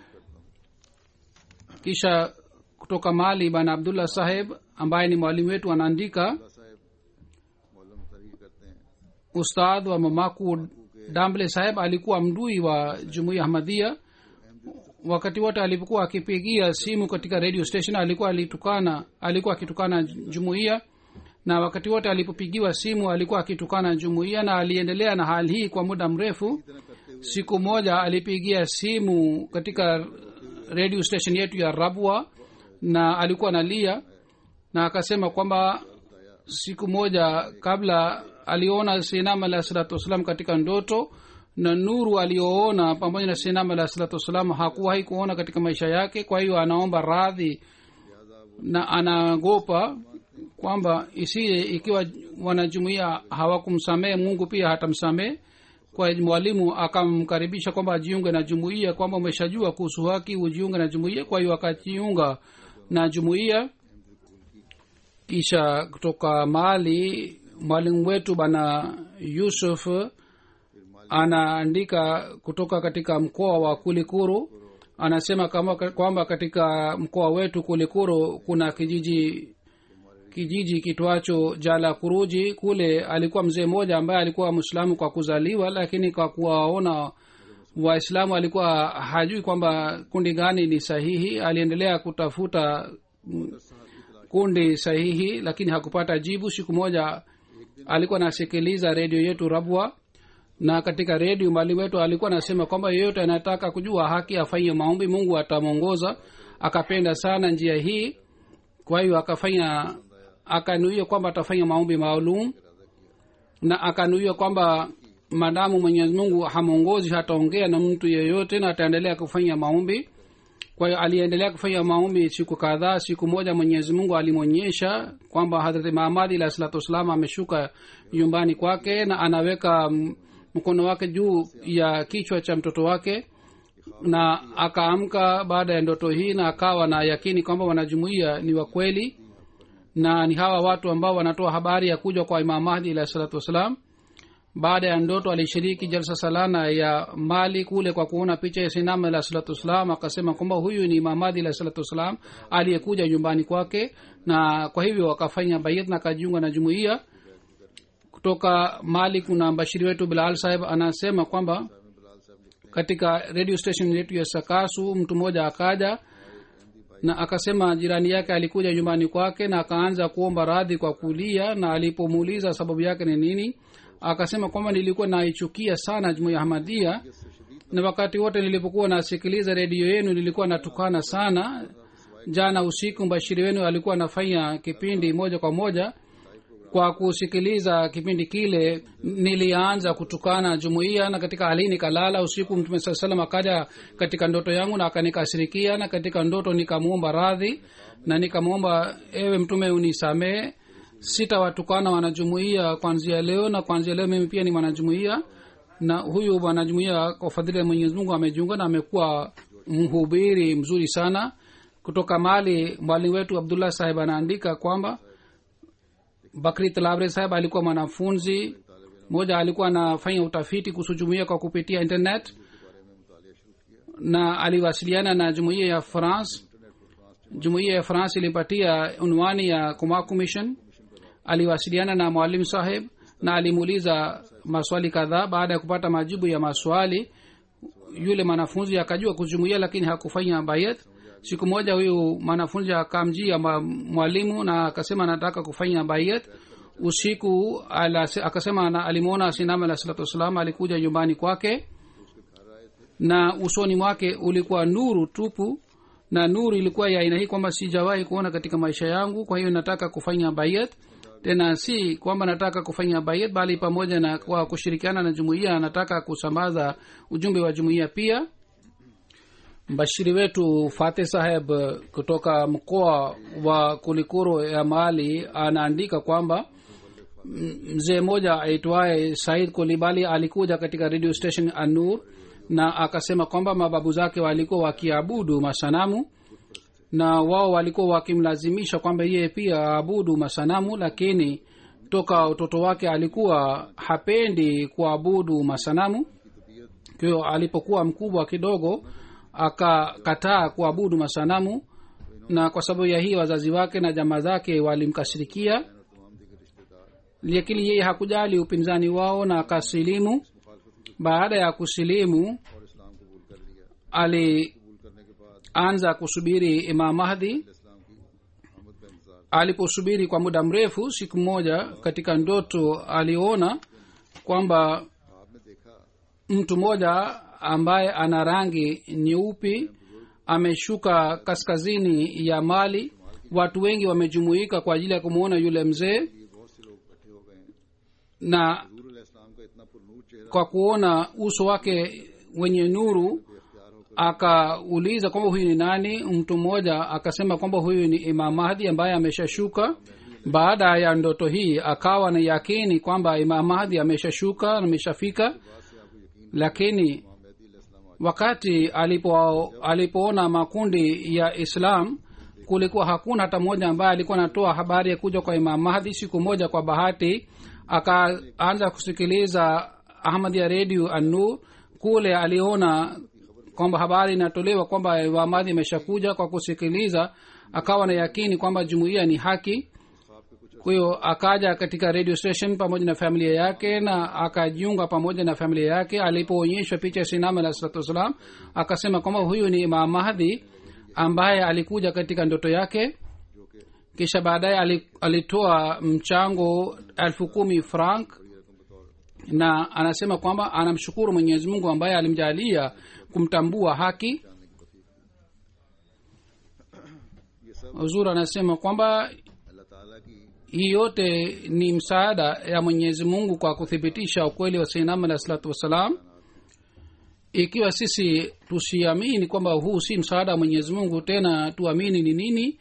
kisha kutoka mali bana abdullah saheb ambaye ni mwalimu wetu anaandika साहब मौलम तरही करते हैं ustadh wa mamaku damble saheb alikuwa mdui wa jumuiya ahmadia wakati wote alipokuwa akipigia simu katika radio station alikuwa alitukana alikuwa akitukana jumuiya na wakati wote alipopigiwa simu alikuwa akitukana jumuiya na aliendelea na hali hii kwa muda mrefu siku moja alipigia simu katika radio station yetu ya rabwa na alikuwa nalia na akasema kwamba siku moja kabla aliona sinam alah salatu wassalam katika ndoto na nuru aliyoona pamoja na sinam alah salatu wassalam hakuwahi kuona katika maisha yake kwa hiyo anaomba radhi na anagopa kwamba isiye ikiwa wanajumuia hawakumsamehe mungu pia hatamsamehe kwa hiyo mwalimu akamkaribisha kwamba ajiunge na jumuiya kwamba umeshajua kuhusu haki ujiunge na jumuiya kwa hiyo akajiunga na jumuiya kisha kutoka mali mwalimu wetu bana yusuf anaandika kutoka katika mkoa wa kulikuru anasema kama kwamba katika mkoa wetu kulikuru kuna kijiji kijiji kitwacho jala kuruji kule alikuwa mzee mmoja ambaye alikuwa mwislamu kwa kuzaliwa lakini kwa kuwaona waislamu alikuwa hajui kwamba kundi gani ni sahihi aliendelea kutafuta mm, kundi sahihi lakini hakupata jibu siku moja alikuwa anasikiliza redio yetu rabwa na katika redio mali wetu alikuwa anasema kwamba yeyote anataka kujua haki afanye maombi mungu atamwongoza akapenda sana njia hii kwa hiyo akafanya akanuia kwamba atafanya maombi maalum na akanuia kwamba madamu mwenyezi mungu hamwongozi hataongea na mtu yeyote na ataendelea kufanya maombi kwa hiyo aliendelea kufanya maombi siku kadhaa siku moja mwenyezi mungu alimwonyesha kwamba hadhrati mahamadi alah salatu wassalam ameshuka nyumbani kwake na anaweka m- mkono wake juu ya kichwa cha mtoto wake na akaamka baada ya ndoto hii na akawa na yakini kwamba wanajumuia ni wa kweli na ni hawa watu ambao wanatoa habari ya kuja kwa imam mahdi alahi salatu wassalam baada ya ndoto alishiriki jalsa salana ya mali kule kwa kuona picha ya sinam alah salatu wassalam akasema kwamba huyu ni imam mahdi alah salatu wassalam aliyekuja nyumbani kwake na kwa hivyo akafanya bayat na akajiunga na jumuiya kutoka mali kuna mbashiri wetu bilal saheb anasema kwamba katika radio station yetu ya sakasu mtu mmoja akaja na akasema jirani yake alikuja nyumbani kwake na akaanza kuomba radhi kwa kulia na alipomuuliza sababu yake ni nini akasema kwamba nilikuwa naichukia sana jumuiya ahmadia na wakati wote nilipokuwa nasikiliza redio yenu nilikuwa natukana sana jana usiku mbashiri wenu alikuwa anafanya kipindi moja kwa moja kwa kusikiliza kipindi kile nilianza kutukana jumuiya na katika hali hii nikalala usiku mtume saa salam akaja katika ndoto yangu na akanikasirikia na katika ndoto nikamwomba radhi na nikamwomba ewe mtume unisamee sitawatukana wanajumuiya kwanzia leo na kwanzia leo mimi pia ni mwanajumuiya na huyu mwanajumuiya kwa fadhili ya mwenyezi mungu amejiunga na amekuwa mhubiri mzuri sana kutoka mali mwalimu wetu abdullah sahib anaandika kwamba bakri talabre saheb alikuwa mwanafunzi moja alikuwa anafanya utafiti kuhusu jumuia kwa kupitia internet na aliwasiliana na jumuiya ya france jumuiya ya france ilipatia unwani ya kuma commission aliwasiliana na mwalimu saheb na alimuuliza maswali kadhaa baada ya kupata majibu ya maswali yule mwanafunzi akajua kujumuia lakini hakufanya bayat siku moja huyu mwanafunzi akamjia ma- mwalimu na akasema anataka kufanya bayat usiku alase- akasema na- alimwona sinam alah salatu wassalam alikuja nyumbani kwake na usoni mwake ulikuwa nuru tupu na nuru ilikuwa ya aina hii kwamba sijawahi kuona katika maisha yangu kwa hiyo nataka kufanya bayat tena si kwamba nataka kufanya bayat bali pamoja na kwa kushirikiana na jumuiya nataka kusambaza ujumbe wa jumuiya pia mbashiri wetu fateh saheb kutoka mkoa wa kulikuro ya mali anaandika kwamba m- mzee mmoja aitwaye said kolibali alikuja katika radio station anur na akasema kwamba mababu zake walikuwa wakiabudu masanamu na wao walikuwa wakimlazimisha kwamba yeye pia aabudu masanamu lakini toka utoto wake alikuwa hapendi kuabudu masanamu kwa hiyo alipokuwa mkubwa kidogo akakataa kuabudu masanamu na kwa sababu ya hii wazazi wake na jamaa zake walimkasirikia lakini yeye hakujali upinzani wao na akasilimu baada ya kusilimu alianza kusubiri imam mahdi aliposubiri kwa muda mrefu siku moja katika ndoto aliona kwamba mtu mmoja ambaye ana rangi nyeupi ameshuka kaskazini ya mali watu wengi wamejumuika kwa ajili ya kumwona yule mzee na kwa kuona uso wake wenye nuru akauliza kwamba huyu ni nani mtu mmoja akasema kwamba huyu ni imam mahdi ambaye ameshashuka baada ya ndoto hii akawa na yakini kwamba imam mahdi ameshashuka na ameshafika lakini wakati alipo alipoona makundi ya islam kulikuwa hakuna hata mmoja ambaye alikuwa anatoa habari ya kuja kwa imam mahdi siku moja kwa bahati akaanza kusikiliza ahmad ya redio anu kule aliona kwamba habari inatolewa kwamba imam mahdi imeshakuja kwa kusikiliza akawa na yakini kwamba jumuiya ni haki kwa hiyo akaja katika radio station pamoja na familia yake na akajiunga pamoja na familia yake alipoonyeshwa picha ya sinam alah salatu wassalam akasema kwamba huyu ni imam mahdi ambaye alikuja katika ndoto yake kisha baadaye ali- alitoa mchango elfu kumi frank na anasema kwamba anamshukuru mwenyezi mungu ambaye alimjalia kumtambua haki huzur anasema kwamba hii yote ni msaada ya mwenyezi mungu kwa kuthibitisha ukweli wa sainam alah salatu wassalam ikiwa sisi tusiamini kwamba huu si msaada wa mwenyezi mungu tena tuamini ni nini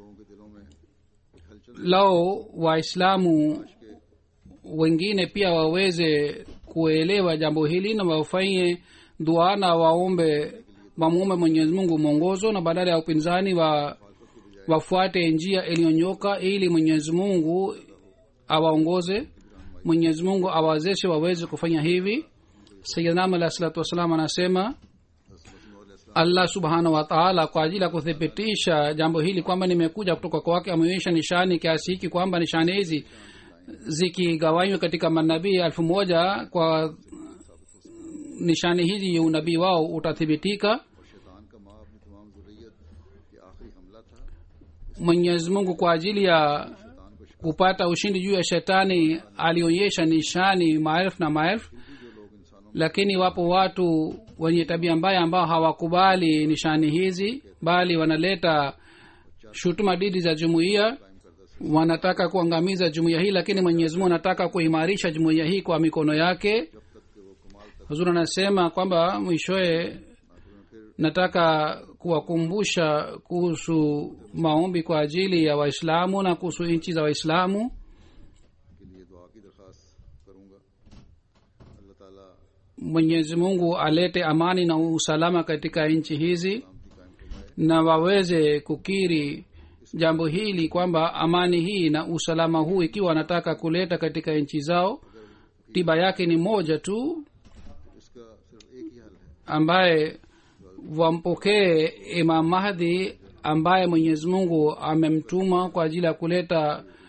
lao waislamu wengine pia waweze kuelewa jambo hili na wafanye dua na waombe wamuombe mwenyezi mungu mwongozo na badala ya upinzani wa wafuate njia iliyonyoka ili mwenyezi mungu awaongoze mwenyezi mungu awawezeshe waweze kufanya hivi sayidnam alah salatu wassalam anasema allah subhanahu wataala kwa ajili ya kuthibitisha jambo hili kwamba nimekuja kutoka kwake ameonyesha nishani kiasi hiki kwamba nishani hizi zikigawanywa katika manabii elfu moja kwa nishani hizi unabii wao utathibitika शैतान का माँ अपनी तमाम जुर्रियत ये आखिरी हमला था mwenyezi mungu kwa ajili ya kupata ushindi juu ya shetani alionyesha nishani maelfu na maelfu lakini wapo watu wenye tabia mbaya ambao hawakubali nishani hizi bali wanaleta shutuma didi za jumuiya wanataka kuangamiza jumuiya hii lakini mwenyezi mungu anataka kuimarisha jumuiya hii kwa mikono yake huzuri anasema kwamba mwishowe nataka kuwakumbusha kuhusu maombi kwa ajili ya waislamu na kuhusu nchi za waislamu के लिए दुआ की दरख्वास्त करूंगा अल्लाह ताला mwenyezi mungu alete amani na usalama katika nchi hizi na waweze kukiri jambo hili kwamba amani hii na usalama huu ikiwa wanataka kuleta katika nchi zao tiba yake ni moja tu इसका सिर्फ एक ही हल है ambaye wampokee imam mahdi ambaye mwenyezi mungu amemtuma kwa ajili ya kuleta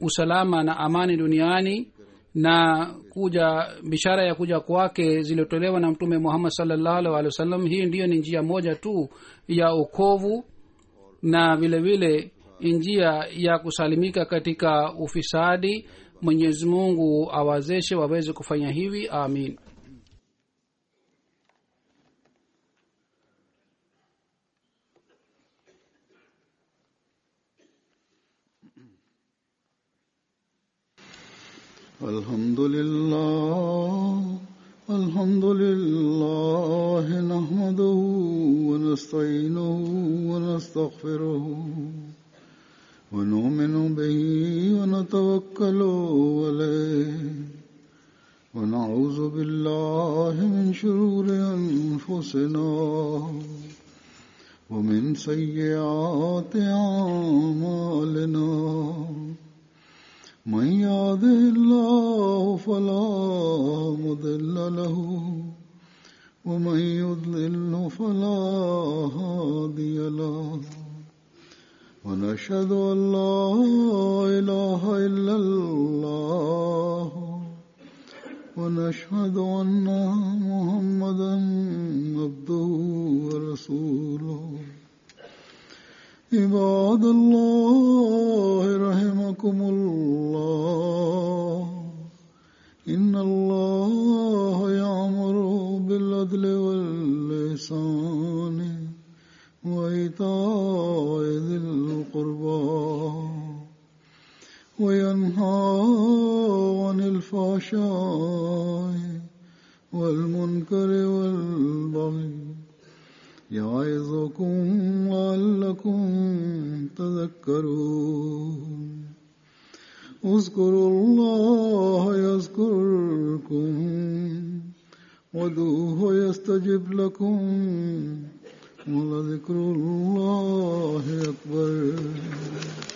usalama na amani duniani na kuja bishara ya kuja kwake ziliotolewa na mtume muhammad salllahu alih walih wasallam hii ndiyo ni njia moja tu ya ukovu na vile vile njia ya kusalimika katika ufisadi mwenyezi mungu awazeshe waweze kufanya hivi amin الحمد لله الحمد لله نحمده ونستعينه ونستغفره ونؤمن به ونتوكل عليه ونعوذ بالله من شرور أنفسنا ومن سيئات أعمالنا من يهده الله فلا مضل له ومن يضلل فلا هادي له ونشهد ان لا اله الا الله ونشهد ان محمدا عبده ورسوله عباد الله رحمكم الله إن الله يأمر بالعدل واللسان وإيتاء ذي القربى وينهى عن الفحشاء والمنكر والبغي يعظكم لعلكم تذكرون اذكروا الله يذكركم ودوه يستجب لكم ولذكر الله أكبر